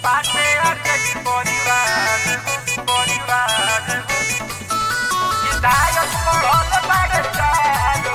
बाटे अर्जनी परिवार परिवार विधायक पढ़ल बाड़े चारो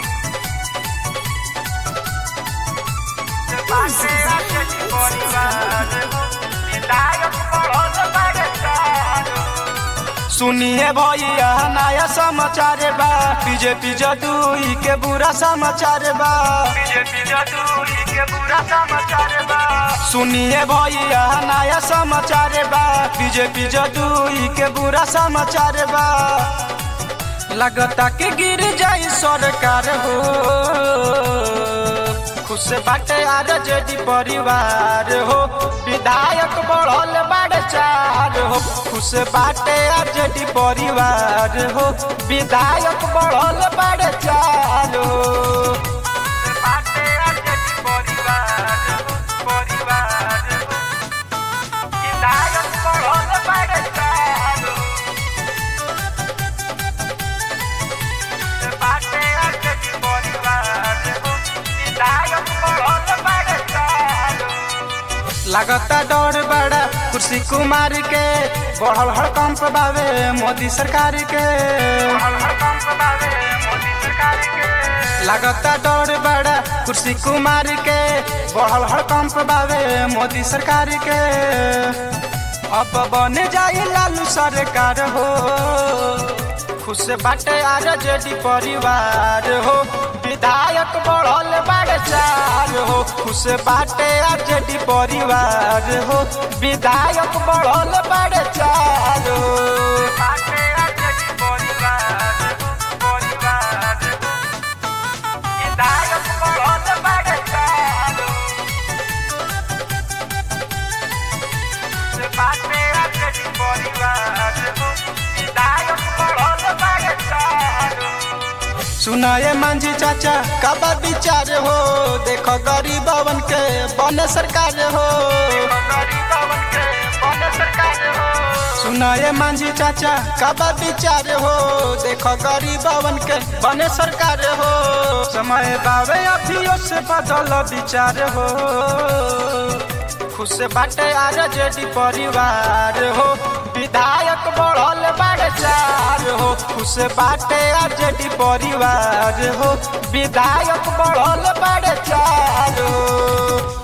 बाटे अर्जनी परिवार विधायक पढ़ल बाड़े चारो सुनिए भैया नया समाचार बा बीजेपी जदूई के बुरा समाचार बा बीजेपी जदूरी के बुरा समाचार बा सुनिए भैया नया समाचार बा बीजेपी जदूई के बुरा समाचार बा लगता कि गिर जाई सरकार हो खुश बाटे आज जेडी परिवार हो विधायक बढ़ल बाड़े चार हो खुश बाटे आज जेडी परिवार हो विधायक बढ़ल बाड़े चार हो बाटे अर्जनी परिवार परिवार विधायक पढ़ल बाड़े चारो बाटे अर्जनी परिवार विधायक पढ़ल बाड़े चारो लगता डर बड़ा कुर्सी कुमार के बढ़ल हड़कंप बावे मोदी सरकार के लगता डर बड़ा कुर्सी कुमार के बढ़ल हड़कंप बावे मोदी सरकार के अब बन जाई लालू सरकार हो खुश बाटे आर जेडी परिवार हो विधायक बढ़ल बाड़े चार हो खुश बाटे आर जेडी परिवार हो विधायक बढ़ल बाड़े चार हो सुनाए मांझी चाचा कबा विचार हो देखो गरीबवन के बने सरकार हो सुनाए मांझी चाचा कबा विचार हो देखो गरीबवन के बने सरकार हो समय बावे अभियो से बदल विचार हो खुश बाटे आर जेडी परिवार हो विधायक बढ़ल बाड़े चार हो खुश बाटे आर जेडी परिवार हो विधायक बढ़ल बाड़े चार हो